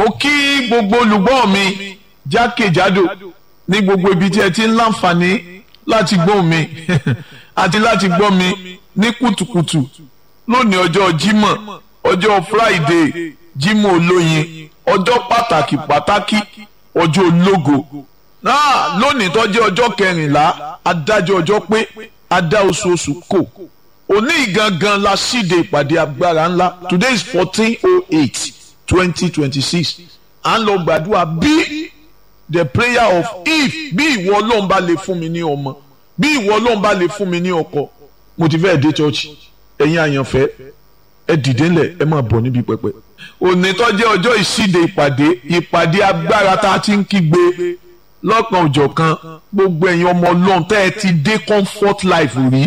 mo kí gbogbo olùgbọ́ mi jákèjádò ní gbogbo ibi tí ẹ ti ń láǹfààní láti gbọ́ mi àti láti gbọ́ mi ní kùtùkùtù lónìí ọjọ́ Jímọ̀ ọjọ́ Friday Jímọ̀ olóyin ọjọ́ pàtàkì pàtàkì ọjọ́ ológo náà lónìí tó jẹ́ ọjọ́ kẹrìnlá adájọ́ ọjọ́ pé adá oṣooṣù kò òní gangan la ṣíde ìpàdé agbára ńlá today is fourteen oh eight twenty twenty six à ń lọ gbàdúrà bí the prayer of if bí ìwọ ọlọ́run bá lè fún mi ní ọmọ bí ìwọ ọlọ́run bá lè fún mi ní ọkọ mo ti fẹ́ dé church ẹ̀yin àyànfẹ́ ẹ dìde ńlẹ̀ ẹ máa bọ̀ níbi pẹpẹ. òní tó jẹ́ ọjọ́ ìṣíde ìpàdé ìpàdé agbára tá a ti ń kígbe lọ́kàn òjọ̀kan gbogbo ẹ̀yin ọmọ ọlọ́run tẹ́ ẹ ti dé comfort life rí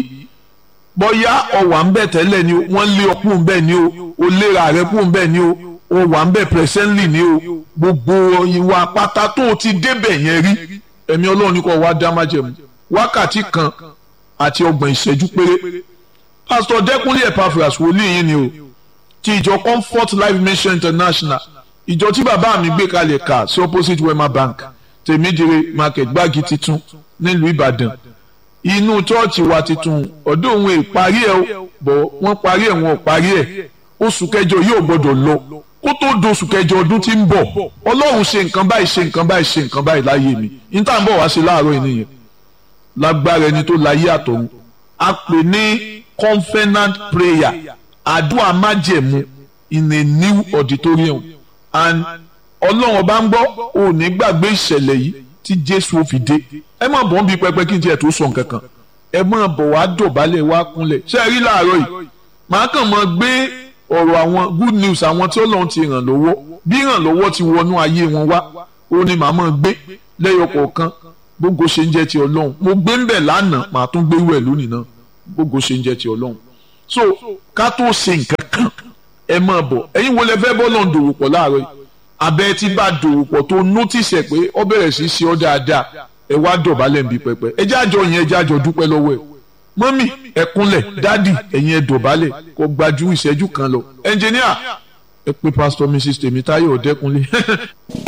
bóyá ọwà ń bẹ̀ tẹ́lẹ̀ ni o wọ́n lé ọkùn ń bẹ̀ ni o o léra rẹ kùn ń bẹ̀ ni o o wà ń bẹ̀ presently ni o gbogbo ìwà pátá tó o ti débẹ̀ yẹn rí ẹ̀mí ọlọ́run ní kò wá dá májẹ̀mú wákàtí kan àti ọgbọ̀n ìṣẹ́jú péré pastor dẹ́kunlé epaphras wòlíì yín ni o ti ìjọ comfort life mission international ìjọ tí bàbá mi gbé kalẹ̀ ká sí opposite wema bank tèmídìrè market gbági titun nílùú ìbàdàn inú chọ́ọ̀chì wa titun ọ̀dọ̀ òun ìparí ẹ̀ bọ̀ wọ́n parí ẹ̀ wọn ò parí ẹ̀ oṣù kẹjọ yóò gbọ́dọ̀ lọ kó tó doṣù kẹjọ ọdún tí ń bọ̀ ọlọ́run ṣe nǹkan báyìí ṣe nǹkan báyìí ṣe nǹkan báyìí láyé mi níta ń bọ̀ wá sí láàárọ̀ yìí nìyẹn lágbára ẹni tó láyé àtọ̀run a pè ní covenant prayer àdúrà májẹ̀mú in a new auditorium and ọlọ́run ọba ń gbọ́ ò ní gbàgbé ìṣẹ̀lẹ̀ yìí tí jésù ó fi dé ẹ má bọ̀ ń bi pẹpẹ kí n tiẹ̀ tó sọ nǹkan kan ẹ má bọ̀ wá dọ̀bálẹ̀ wá kúnlẹ̀ ṣé ẹ rí láàárọ̀ yìí màá kàn mọ́ gbé ọ̀rọ̀ àwọn good news àwọn tí ọlọ́run ti ràn lọ́wọ́ bí ràn lọ́wọ́ ti wọnú ayé wọn wá ó ní màá mọ́ gbé lẹ́yọ kọ̀ọ̀kan gbogbo ṣe ń jẹ́ ti ọlọ́run mo gbé ń bẹ̀ lánàá màá tún gbé wẹ̀ lónìí náà gbogbo ṣe ń jẹ́ ti ọlọ́run so ká tó ṣe nǹkan kan ẹ máa bọ̀ ẹ̀yin wo lẹ fẹ́ bọ́ lọ́n dòwò pọ̀ láàárọ̀ yìí abẹ́ tí bá dòwò pọ̀ tó nótìsẹ̀ pé ọ bẹ̀rẹ̀ sí ṣe ọ́ dáadáa ẹ wá dọ̀bálẹ̀ ń bi pẹpẹ ẹ jájọ yẹn ẹ jájọ dúpẹ́ lọ́wọ́ ẹ mọ́mì ẹ kúnlẹ̀ dádì ẹ̀yin ẹ dọ̀bálẹ̀ kó gbajú ìṣẹ́jú kan lọ ẹnjìníà ẹ pé pásítọ̀ mrs tèmítáyọ̀ ọ̀dẹ́kunlé